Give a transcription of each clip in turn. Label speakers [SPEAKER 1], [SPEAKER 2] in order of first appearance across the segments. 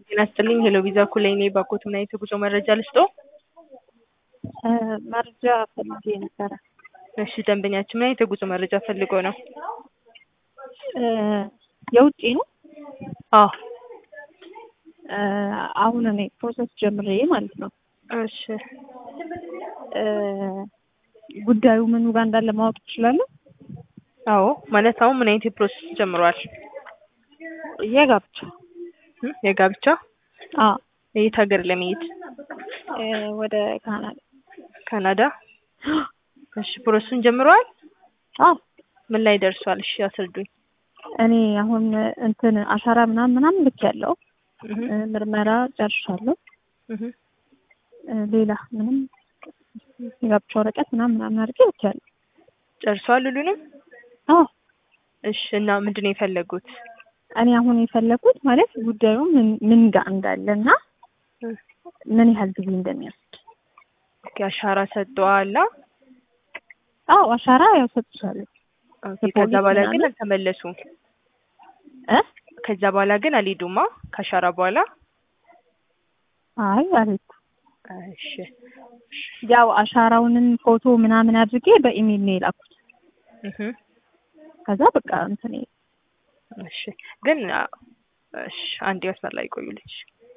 [SPEAKER 1] ጤና ይስጥልኝ ሄሎ ቪዛ ኩላይ ነኝ። ባኮት ምን አይነት የጉዞ መረጃ ልስጦ?
[SPEAKER 2] መረጃ ፈልጌ ነበረ።
[SPEAKER 1] እሺ ደንበኛችን ምን አይነት የጉዞ መረጃ ፈልጎ ነው?
[SPEAKER 2] የውጭ ነው።
[SPEAKER 1] አዎ
[SPEAKER 2] አሁን እኔ ፕሮሰስ ጀምሬ ማለት ነው።
[SPEAKER 1] እሺ
[SPEAKER 2] ጉዳዩ ምኑ ጋር እንዳለ ማወቅ ትችላለህ?
[SPEAKER 1] አዎ ማለት አሁን ምን አይነት የፕሮሰስ ጀምሯል?
[SPEAKER 2] የጋብቻ
[SPEAKER 1] እም የጋብቻ
[SPEAKER 2] አዎ
[SPEAKER 1] የት ሀገር ለመሄድ?
[SPEAKER 2] ወደ ካናዳ
[SPEAKER 1] ካናዳ። እሺ ፕሮሰሱን ጀምረዋል?
[SPEAKER 2] አዎ
[SPEAKER 1] ምን ላይ ደርሷል? እሺ አስረዱኝ።
[SPEAKER 2] እኔ አሁን እንትን አሻራ ምናምን ምናምን ልክ ያለው
[SPEAKER 1] እህ
[SPEAKER 2] ምርመራ ጨርሻለሁ።
[SPEAKER 1] እህ
[SPEAKER 2] ሌላ ምንም የጋብቻ ወረቀት ምናምን ምናምን አድርጌ ልክ ያለው
[SPEAKER 1] ጨርሷል ሁሉንም?
[SPEAKER 2] አዎ
[SPEAKER 1] እሺ እና ምንድን ነው የፈለጉት?
[SPEAKER 2] እኔ አሁን የፈለኩት ማለት ጉዳዩ ምን ምን ጋር እንዳለ እና
[SPEAKER 1] እ
[SPEAKER 2] ምን ያህል ጊዜ እንደሚወስድ።
[SPEAKER 1] ኦኬ አሻራ ሰጥተዋል?
[SPEAKER 2] አዎ አሻራ ያው ሰጥቻለሁ።
[SPEAKER 1] ኦኬ ከዛ በኋላ ግን
[SPEAKER 2] ምናምን?
[SPEAKER 1] አልተመለሱም።
[SPEAKER 2] እ
[SPEAKER 1] ከዛ በኋላ ግን አልሄዱማ ከአሻራ በኋላ?
[SPEAKER 2] አይ አልሄድኩም።
[SPEAKER 1] እሺ
[SPEAKER 2] ያው አሻራውንም ፎቶ ምናምን አድርጌ በኢሜል ነው የላኩት።
[SPEAKER 1] እህ
[SPEAKER 2] ከዛ በቃ እንትን
[SPEAKER 1] እሺ ግን አ- እሺ አንድ መስመር ላይ ቆዩልኝ።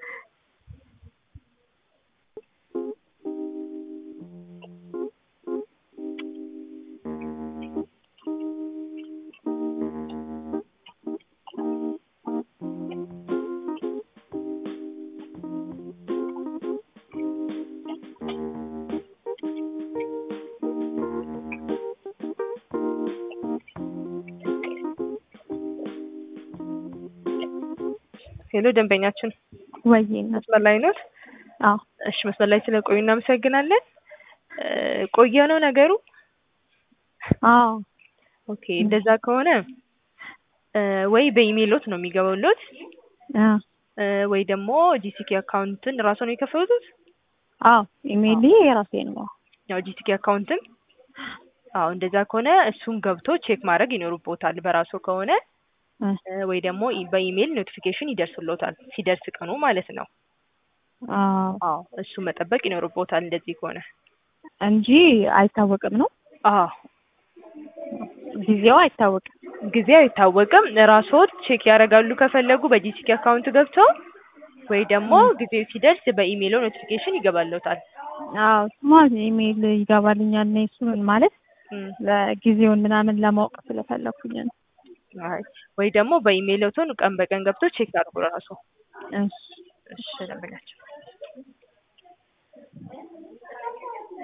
[SPEAKER 1] ሄሎ ደንበኛችን
[SPEAKER 2] ወይ እናት
[SPEAKER 1] መስመር ላይ ኖት?
[SPEAKER 2] አዎ
[SPEAKER 1] እሺ መስመር ላይ ስለቆዩ እናመሰግናለን። እ ቆየ ነው ነገሩ?
[SPEAKER 2] አዎ
[SPEAKER 1] ኦኬ እንደዛ ከሆነ እ ወይ በኢሜይሎት ነው የሚገባውሎት
[SPEAKER 2] አ
[SPEAKER 1] እ ወይ ደግሞ ጂሲኬ አካውንትን ራሱ ነው የከፈቱት?
[SPEAKER 2] አዎ ኢሜይል የራሴ ነው።
[SPEAKER 1] ያው ጂሲኬ አካውንትን አዎ እንደዛ ከሆነ እሱን ገብቶ ቼክ ማድረግ ይኖርቦታል በራሱ ከሆነ
[SPEAKER 2] እ
[SPEAKER 1] እ ወይ ደግሞ ኢ- በኢሜይል ኖቲፊኬሽን ይደርስሎታል ሲደርስ ቀኑ ማለት ነው።
[SPEAKER 2] አዎ
[SPEAKER 1] አዎ እሱ መጠበቅ ይኖርቦታል እንደዚህ ከሆነ።
[SPEAKER 2] እንጂ አይታወቅም ነው
[SPEAKER 1] አዎ
[SPEAKER 2] ጊዜው አይታወቅም።
[SPEAKER 1] ጊዜው አይታወቅም። ራስዎት ቼክ ያደርጋሉ ከፈለጉ በጂሲኬ አካውንት ገብተው ወይ ደግሞ ጊዜው ሲደርስ በኢሜይሎ ኖቲፊኬሽን ይገባልዎታል።
[SPEAKER 2] አዎ ስማ ኢሜይል ይገባልኛል ነው እሱን ማለት
[SPEAKER 1] እም
[SPEAKER 2] ለጊዜውን ምናምን ለማወቅ ስለፈለኩኝ ነው።
[SPEAKER 1] አይ ወይ ደግሞ በኢሜይሎትን ቀን በቀን ገብቶ ቼክ ያድርጉ ራስዎ።
[SPEAKER 2] እሺ
[SPEAKER 1] እሺ ደንበኛችን